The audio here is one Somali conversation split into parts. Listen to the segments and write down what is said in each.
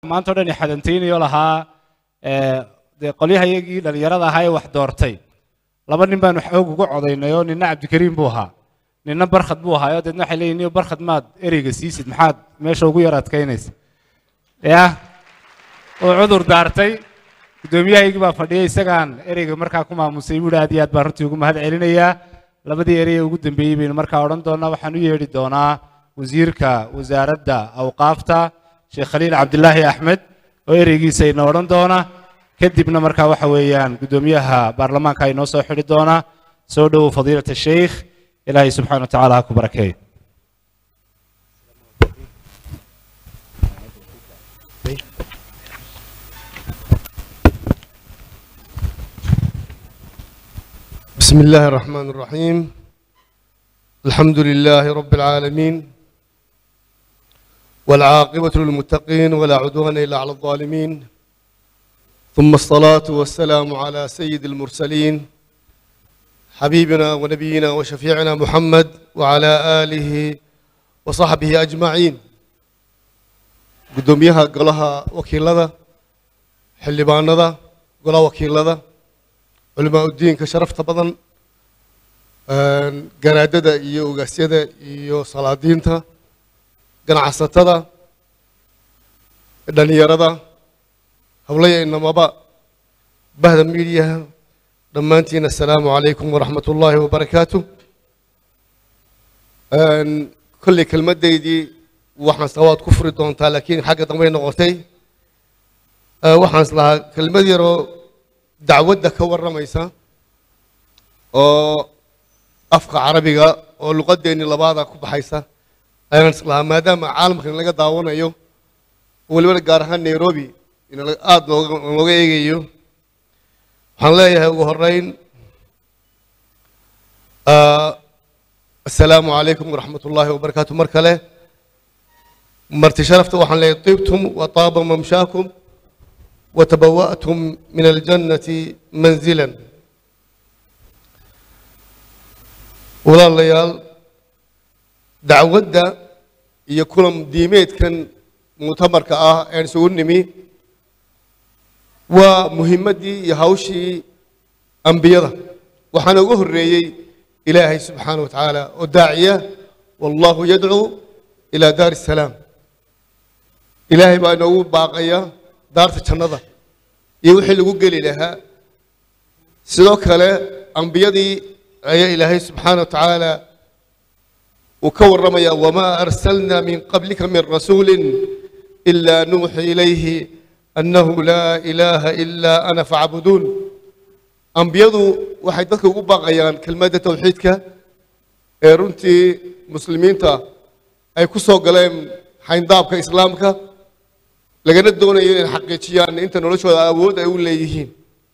maanta o dhan i xadantaynayo lahaa dee qolyahayagii dhallinyarada ahaa ee wax doortay laba nin baanu xoog ugu codaynay oo nina cabdikariim buu ahaa nina barkhad buu ahaa oo deedna waxay leeyihin niyo barkhad maad ereyga siisid maxaad meesha ugu yar adkaynaysa yah uu cudur daartay guddoomiyahaygii baa fadhiyay isagaan ereyga markaa ku maamusay buu aad iyo aad baan runtii ugu mahad celinayaa labadii erey ee ugu dambeeyey baynu markaa odhan doonaa waxaan u yeedhi doonaa wasiirka wasaaradda awqaafta sheekh khaliil cabdilaahi axmed oo ereygiisa ina odhan doona kadibna markaa waxa weeyaan guddoomiyaha baarlamaanka inoo soo xidhi doona soo dhowow fadiilata sheikh ilaahay subxaana wa tacaala ha ku barakeeyo بسم الله الرحمن الرحيم الحمد لله رب العالمين والعاقبة للمتقين ولا عدوان إلا على الظالمين ثم الصلاة والسلام على سيد المرسلين حبيبنا ونبينا وشفيعنا محمد وعلى آله وصحبه أجمعين قدوميها قلها وكيل لذا حلبان لذا قلها وكيل لذا culamaa udiinka sharafta badan garaadada iyo ogaasyada iyo salaadiinta ganacsatada dhalinyarada hablaya inamaba bahda miidiyaha dhammaantiin assalaamu calaykum waraxmat ullaahi wabarakaatu kolley kelmaddaydii waxaan sawaad ku furi doontaa laakiin xagga dambey noqotay waxaan islahaa kelmad yaroo dacwadda ka warramaysa oo afka carabiga oo luqaddeenni labaada ku baxaysa ayaan islahaa maadaama caalamkan laga daawanayo welibana gaar ahaan nairobi in aada looga eegayo waxaan leeyahay ugu horeyn assalaamu calaykum waraxmat ullaahi wabarakaatu mar kale marti sharafta waxaan leeyahay tibtum wa taaba mamshaakum وتبوأتم من الجنة منزلا walaalayaal dacwadda iyo kulan diimeedkan muctamarka ah aan isugu nimi waa muhimaddii iyo hawshii ambiyada waxaana uga horreeyey ilaahay subxaana wa tacaala oo daaciya wallahu yadcuu ilaa daari الsalaam ilaahay baa inoogu baaqaya daarta jannada iyo wixii lagu geli lahaa sidoo kale ambiyadii ayaa ilaahay subxaana wa tacaala uu ka warramaya wamaa arsalna min qablika min rasuuli ilaa nuuxi ilayhi annahu laa ilaaha ilaa ana facbuduun ambiyadu waxay dadka ugu baaqayaan kelmadda towxiidka ee runtii muslimiinta ay ku soo galeen xayndaabka islaamka lagana doonayo inay xaqiijiyaan inta noloshooda awood ay u leeyihiin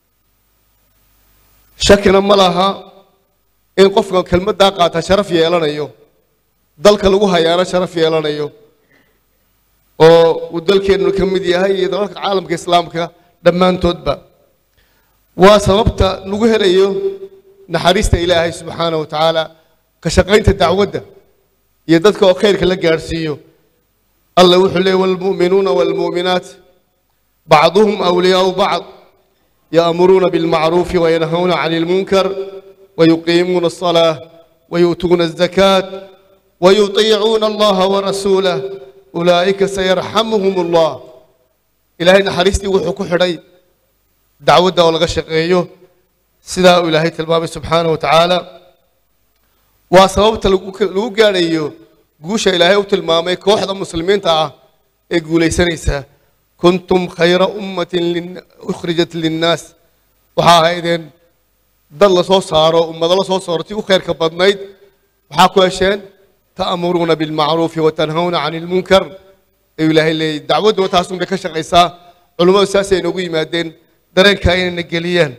shakina ma laha in qofka kelmaddaa qaata sharaf yeelanayo dalka lagu hayaano sharaf yeelanayo oo uu dalkeennu ka mid yahay iyo dalalka caalamka islaamka dhammaantoodba waa sababta lagu helayo naxariista ilaahay subxaana wa tacaala ka shaqaynta dacwadda iyo dadka oo khayrka la gaadhsiiyo الله وحلي والمؤمنون والمؤمنات بعضهم أولياء بعض يأمرون بالمعروف وينهون عن المنكر ويقيمون الصلاة ويؤتون الزكاة ويطيعون الله ورسوله أولئك سيرحمهم الله إلهي نحرستي وحكو حري دعوة دولة غشقيه سيدا إلهي تلباب سبحانه وتعالى وسببت لو قاريو guusha ilaahay u tilmaamay kooxda muslimiinta ah ee guulaysanaysa kuntum khayra ummatin ukhrijat linnaas waxaa ahaydeen dad la soo saaro ummado la soo saaro tii u khayrka badnayd waxaa ku hesheen ta'muruuna bilmacruufi watanhawna cani ilmunkar ayuu ilaahay leeyay dacwadduna taasun bay ka shaqaysaa culummadu saasay inoogu yimaadeen dareenkaa inayna geliyaan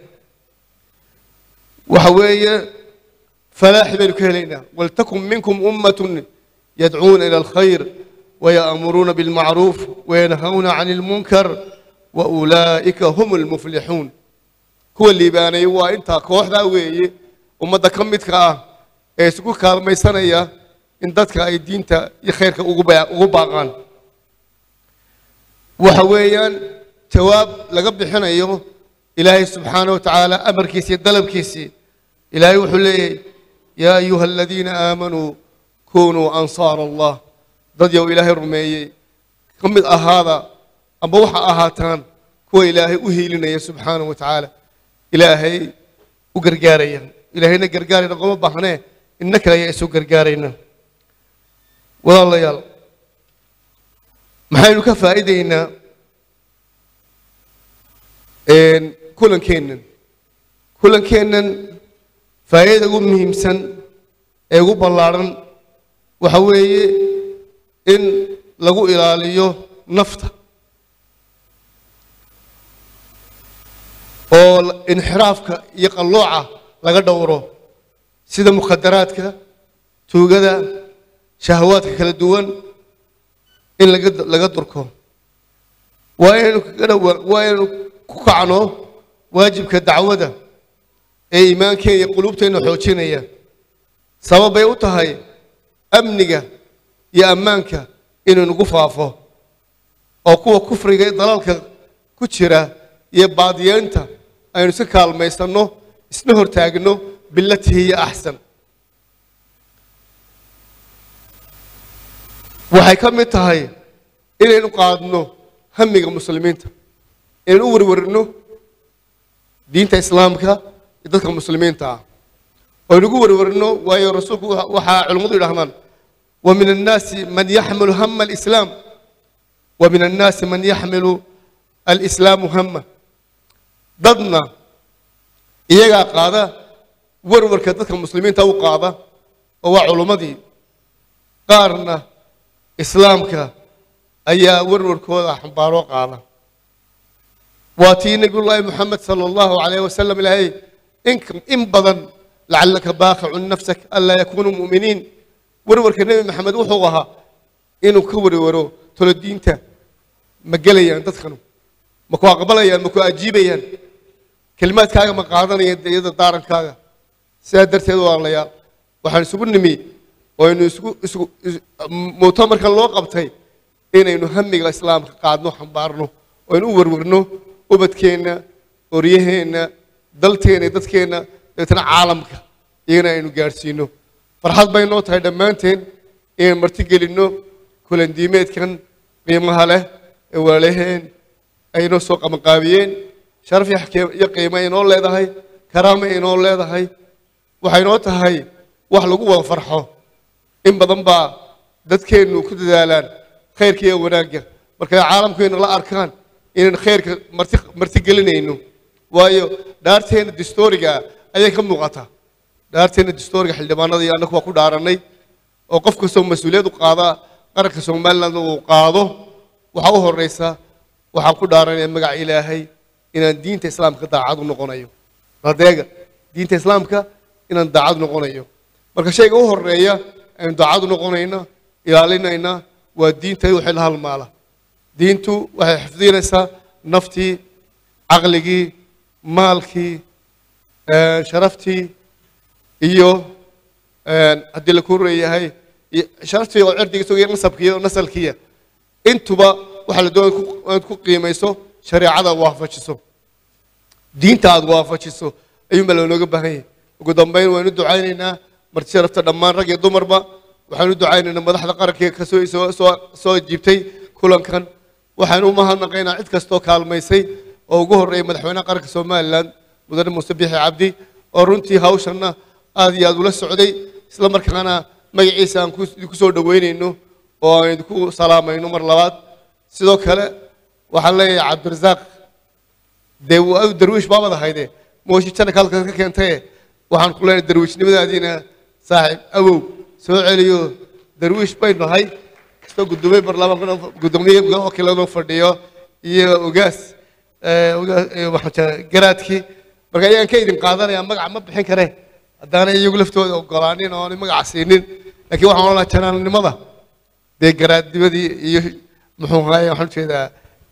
waxa weeye falaaxi baynu ka helaynaa waltakun minkum ummatun يدعون إلى الخير ويأمرون بالمعروف وينهون عن المنكر وأولئك هم المفلحون كل اللي باني وانت كوحدا وي ومدى كمدك ee isugu kaalmaysanaya in dadka ay diinta iyo khayrka ugu baaqaan waxa weeyaan jawaab laga bixinayo ilaahay subxaanaه wa tacaala amarkiisi iyo dalabkiisii ilaahay wuxuu leeyahay yaa ayuha aladiina aamanuu kunuu ansaar allah dad yow ilaahay rumeeyey ka mid ahaada amba waxa ahaataan kuwa ilaahay u hiilinaya subxaanaه wa tacaala ilaahay u gargaaraya ilaahayna gargaarayna qoma baahnee inna kale ayaa isu gargaarayna walaalayaal maxaynu ka faa'iidaynaa kulankeennan kulankeennan faa'iidada ugu muhiimsan ee ugu ballaadhan waxa weeye in lagu ilaaliyo nafta oo inxiraafka iyo qallooca laga dhowro sida mukhadaraadka tuugada shahawaadka kala duwan in laga laga durko waa inaynu kaga dhawa waa inaynu ku kacno waajibka dacwada ee iimaankeena iyo quluubteenna xoojinaya sababbay u tahay amniga iyo ammaanka inuu nagu faafo oo kuwa kufriga iyo dalaalka ku jira iyo baadiyeynta aynu iska kaalmaysanno isna hortaagno bilatihi iyo axsan waxay ka mid tahay inaynu qaadno hamiga muslimiinta inaynu u warwarino diinta islaamka iyo dadka muslimiinta ah oo aynu ugu warwarino waayo rasuulku waxaa culimmadu yidhahdaan wa min annaasi man yaxmilu hama alislaam wa min annaasi man yaxmilu alislaamu hama dadna iyagaa qaada warwarka dadka muslimiinta u qaada oo waa culummadii qaarna islaamka ayaa warwarkooda xambaaroo qaada waa tii nebiyullaahi moxamed sala allahu calayh wasalam ilaahay in in badan lacallaka baaqicun nafsak anlaa yakuunuu mu'miniin warwarka nebi maxamed wuxuu ahaa inuu ka warwaro tolo diinta ma gelayaan dadkanu ma ku aqbalayaan ma ku ajiibayaan kelimaadkaaga ma qaadanayaan iyada daarankaaga sidaa darteed walaalayaal waxaan isugu nimi oo aynu isgu isgu muctamarkan loo qabtay inaynu hamiga islaamka qaadno xambaarno oo aynu u warwarno ubadkeenna oryaheenna dalteenna iyo dadkeenna dabeetana caalamka iyagana aynu gaadhsiino farxad bay noo tahay dhammaanteen inaynu marti gelinno kulandiimeedkan qiimaha leh ee walaalaheen aynoo soo qabanqaabiyeen sharaf iyo qiimo inoo leedahay karaama inoo leedahay waxay noo tahay wax lagu wada farxo in badan baa dadkeennu ku dadaalaan khayrka iyo wanaagga markay caalamkeenna la arkaan inaynu khayrka marti marti gelinayno waayo dhaarteenna distooriga ayay ka muuqataa dhaarteenna distooriga xildhibaanada iyo annagu waa ku dhaarannay oo qof kastoo mas-uuliyad u qaada qaranka somaliland uu qaado waxaa u horeysa waxaan ku dhaaranaya magaca ilaahay inaan diinta islaamka daacad u noqonayo radeega diinta islaamka inaan daacad noqonayo marka shayga u horeeya aynu daacad u noqonayna ilaalinayna waa diinta wixii la halmaala diintu waxay xifdinaysaa naftii caqligii maalkii sharaftii iyo haddii la ku reeyahay sharaftii oo cirdigiisa iyo nasabkiiya oo nasalkiiya intuba waxaa la doonaya inaad ku qiimayso shareecada waafajiso diinta aad waafajiso ayuunbaa loonooga baahan yahay ugu dambayn waynu ducaynaynaa marti sharafta dhammaan rag iyo dumarba waxaanu ducaynaynaa madaxda qaranka ka soo soo soo soo jiibtay kulankan waxaanu u mahadnaqaynaa cid kastoo kaalmaysay oo ugu horreeyay madaxweynaha qaranka somaliland mudane muuse bixi cabdi oo runtii hawshanna aad iyo aad ula socday isla markaana magaciisa aan ku soo dhoweynayno oo aan idinku salaamayno mar labaad sidoo kale waxaan leeyahay cabdirasaaq dee darwiish baabad ahayde mooshi janaka halkaas ka keentaye waxaan ku leenahay darwiishnimadaadiina saaxiib awow soo celiyo darwiish baynu nahay kastoo guddoomiyey baarlamaanka guddoomiye wakiiladu fadhiyo iyo ogaas garaadkii marka ayaan ka idin qaadanaya magaca ma bixin kare haddaanay iyagu laftooda ogolaanin oo aanay magaca siinin laakiin waxaan odhanaa janaalnimada dee garaadnimadii iyo muxuu ahaye waxaan ujeedaa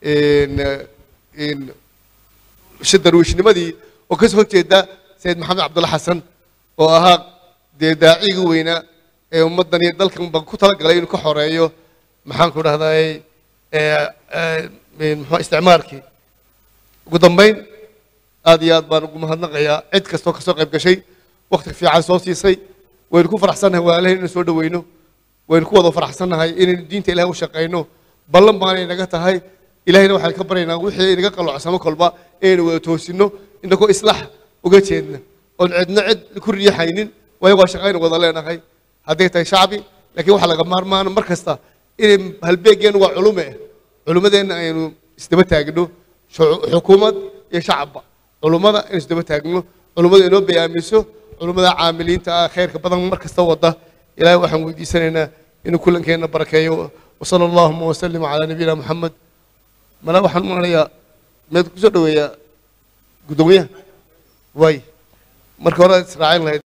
darwiishnimadii oo kasoo horjeeda sayid maxamed cabdulla xasan oo ahaa dee daacigii weynaa ee ummaddan iyo dalkanba ku talagalay inuu ka xoreeyo maxaan ku dhahday muxuu isticmaalkii ugu dambayn aad iyo aad baan ugu mahadnaqayaa cid kastoo kasoo qayb gashay wakti fiican soo siisay waynu ku faraxsannahay waalahay inaynu soo dhaweyno waynu ku wada faraxsannahay inaynu diinta ilahay u shaqayno ballan baanay naga tahay ilahayna waxaan ka baryaynaa wixii inaga qaloocsamo kolba inaynu wada toosino inagoo islaax uga jeedna oon cidna cid ku riixaynin waayo waa shaqaynu wada leenahay hadday tahay shacbi laakiin waxaa laga maarmaana mar kasta inay halbeegeennu waa culume culummadeenna aynu isdaba taagno xukuumad iyo shacabba culummada inaynu isdaba taagno culummada inoo bayaamiso culummada caamiliinta ah khayrka badan mar kasta wada ilaahay waxaan weydiisanaynaa inuu kulankeenna barakeeyo wasala allahuma wasalim calaa nabiyina maxamed mala waxaan u malanayaa meed kusoo dhaweeyaa guddoomiyaha waay marka hore israacin lahayd